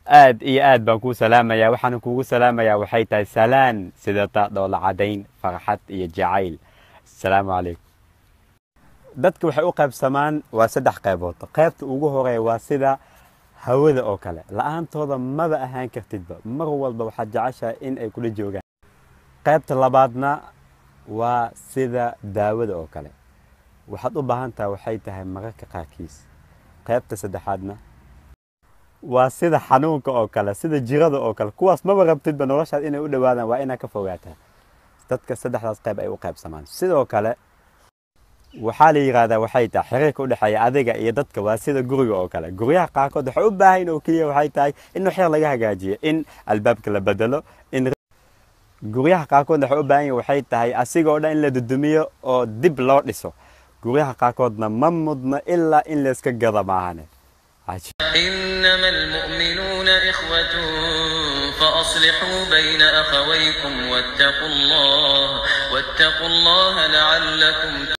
aad iyo aad baan kuu salaamayaa waxaana kuugu salaamayaa waxay tahay salaan sidata dhoola cadayn farxad iyo jacayl asalaamu calaykum dadka waxay u qaybsamaan waa saddex qaybood qaybta ugu horeeya waa sida hawada oo kale la-aantooda maba ahaan kartidba mar walba waxaad jeceshahay in ay kula joogaan qaybta labaadna waa sida daawada oo kale waxaad u baahan tahay waxay tahay mararka qaarkiis qaybta saddexaadna waa sida xanuunka oo kale sida jirada oo kale kuwaas maba rabtidba noloshaad inay u dhowaadaan waa inaad ka fogaataa dadka saddexdaas qayb ay u qaybsamaan sidoo kale waxaa la yidhaahdaa waxay tahay xiriirka u dhexeeya adiga iyo dadka waa sida guriga oo kale guryaha qaarkood waxay u baahan oo keliya waxay tahay in waxyar laga hagaajiyo in albaabka la bedelo in guryaha qaarkood waxay u baahan yihin waxay tahay asigoo dhan in la dudumiyo oo dib loo dhiso guryaha qaarkoodna ma mudno ilaa in layska gada maahane إنما المؤمنون إخوة فأصلحوا بين أخويكم واتقوا الله واتقوا الله لعلكم